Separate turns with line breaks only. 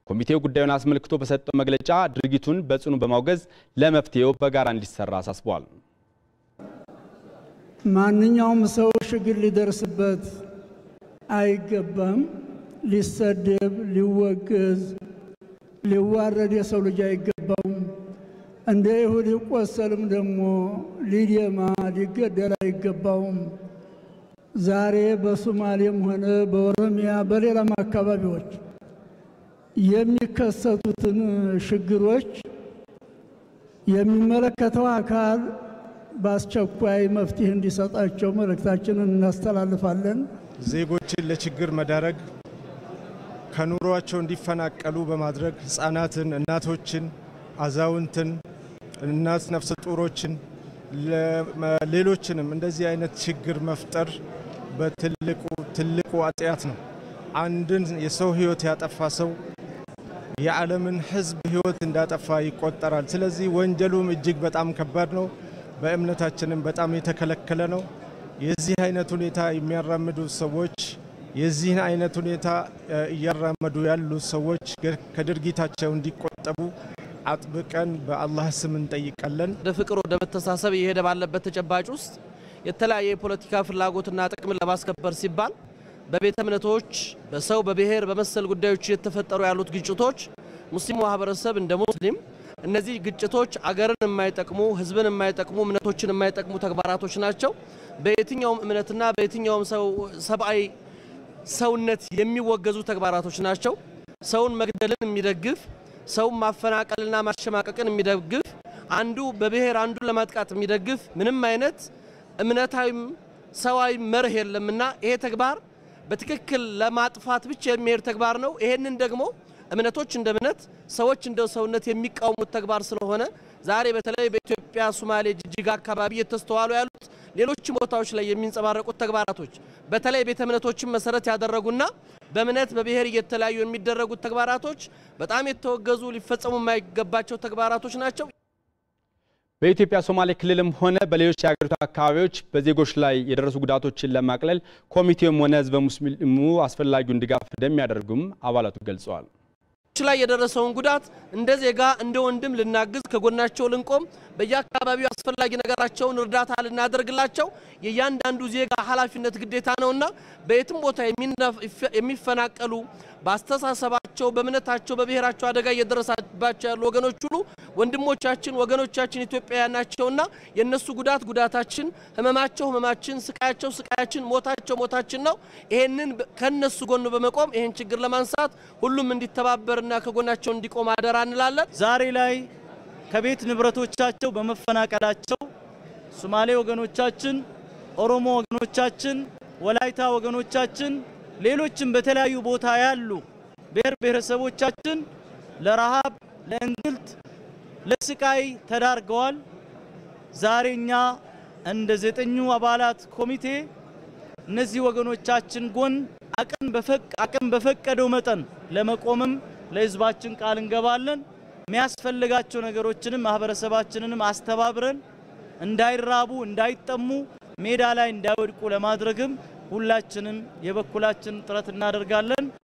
ኮሚቴው ጉዳዩን አስመልክቶ በሰጠው መግለጫ ድርጊቱን በጽኑ በማውገዝ ለመፍትሄው በጋራ እንዲሰራ አሳስቧል።
ማንኛውም ሰው ችግር ሊደርስበት አይገባም። ሊሰደብ፣ ሊወገዝ፣ ሊዋረድ የሰው ልጅ አይገባውም። እንደ ይሁድ ሊቆሰልም ደግሞ ሊደማ ሊገደል አይገባውም። ዛሬ በሶማሌም ሆነ በኦሮሚያ በሌላም አካባቢዎች የሚከሰቱትን ችግሮች የሚመለከተው አካል በአስቸኳይ መፍትሄ እንዲሰጣቸው መልእክታችንን እናስተላልፋለን።
ዜጎችን ለችግር መዳረግ ከኑሯቸው እንዲፈናቀሉ በማድረግ ሕፃናትን፣ እናቶችን፣ አዛውንትን፣ እናት ነፍሰ ጡሮችን፣ ሌሎችንም እንደዚህ አይነት ችግር መፍጠር በትልቁ ትልቁ ኃጢአት ነው። አንድን የሰው ሕይወት ያጠፋ ሰው የዓለምን ሕዝብ ሕይወት እንዳጠፋ ይቆጠራል። ስለዚህ ወንጀሉም እጅግ በጣም ከባድ ነው። በእምነታችንም በጣም የተከለከለ ነው። የዚህ አይነት ሁኔታ የሚያራምዱ ሰዎች የዚህን አይነት ሁኔታ እያራመዱ ያሉ ሰዎች ከድርጊታቸው እንዲቆጠቡ አጥብቀን በአላህ ስም እንጠይቃለን።
ወደ ፍቅር፣ ወደ መተሳሰብ እየሄደ ባለበት ተጨባጭ ውስጥ የተለያየ የፖለቲካ ፍላጎትና ጥቅምን ለማስከበር ሲባል በቤተ እምነቶች፣ በሰው በብሔር በመሰል ጉዳዮች እየተፈጠሩ ያሉት ግጭቶች ሙስሊም ማህበረሰብ እንደ ሙስሊም እነዚህ ግጭቶች አገርን የማይጠቅሙ ህዝብን የማይጠቅሙ እምነቶችን የማይጠቅሙ ተግባራቶች ናቸው። በየትኛውም እምነትና በየትኛውም ሰብአዊ ሰውነት የሚወገዙ ተግባራቶች ናቸው። ሰውን መግደልን የሚደግፍ ሰውን ማፈናቀልና ማሸማቀቅን የሚደግፍ አንዱ በብሔር አንዱ ለማጥቃት የሚደግፍ ምንም አይነት እምነታዊም ሰዋዊ መርህ የለምና ይሄ ተግባር በትክክል ለማጥፋት ብቻ የሚሄድ ተግባር ነው። ይሄንን ደግሞ እምነቶች እንደ እምነት ሰዎች እንደ ሰውነት የሚቃወሙት ተግባር ስለሆነ ዛሬ በተለይ በኢትዮጵያ ሶማሌ፣ ጅጅጋ አካባቢ እየተስተዋሉ ያሉት ሌሎችም ቦታዎች ላይ የሚንጸባረቁት ተግባራቶች በተለይ ቤተ እምነቶችን መሰረት ያደረጉና በእምነት በብሔር እየተለያዩ የሚደረጉት ተግባራቶች በጣም የተወገዙ ሊፈጸሙ የማይገባቸው ተግባራቶች ናቸው።
በኢትዮጵያ ሶማሌ ክልልም ሆነ በሌሎች የሀገሪቱ አካባቢዎች በዜጎች ላይ የደረሱ ጉዳቶችን ለማቅለል ኮሚቴውም ሆነ ህዝበ ሙስሊሙ አስፈላጊውን ድጋፍ እንደሚያደርጉም አባላቱ ገልጸዋል።
ላይ የደረሰውን ጉዳት እንደ ዜጋ እንደ ወንድም ልናግዝ ከጎናቸው ልንቆም በየአካባቢው አስፈላጊ ነገራቸውን እርዳታ ልናደርግላቸው የእያንዳንዱ ዜጋ ኃላፊነት ግዴታ ነውና በየትም ቦታ የሚፈናቀሉ በአስተሳሰባቸው፣ በእምነታቸው፣ በብሔራቸው አደጋ እየደረሰባቸው ያሉ ወገኖች ሁሉ ወንድሞቻችን፣ ወገኖቻችን ኢትዮጵያውያን ናቸውና የእነሱ ጉዳት ጉዳታችን፣ ህመማቸው ህመማችን፣ ስቃያቸው ስቃያችን፣ ሞታቸው ሞታችን ነው። ይሄንን ከነሱ ጎን በመቆም ይሄን ችግር ለማንሳት ሁሉም እንዲተባበርና ከጎናቸው እንዲቆም አደራ እንላለን።
ዛሬ ላይ ከቤት ንብረቶቻቸው በመፈናቀላቸው ሶማሌ ወገኖቻችን፣ ኦሮሞ ወገኖቻችን፣ ወላይታ ወገኖቻችን፣ ሌሎችም በተለያዩ ቦታ ያሉ ብሔር ብሔረሰቦቻችን ለረሃብ፣ ለእንግልት፣ ለስቃይ ተዳርገዋል። ዛሬ እኛ እንደ ዘጠኙ አባላት ኮሚቴ እነዚህ ወገኖቻችን ጎን አቅም በፈቀደው መጠን ለመቆምም ለህዝባችን ቃል እንገባለን። የሚያስፈልጋቸው ነገሮችንም ማህበረሰባችንንም አስተባብረን እንዳይራቡ እንዳይጠሙ ሜዳ ላይ እንዳይወድቁ ለማድረግም ሁላችንም የበኩላችን ጥረት እናደርጋለን።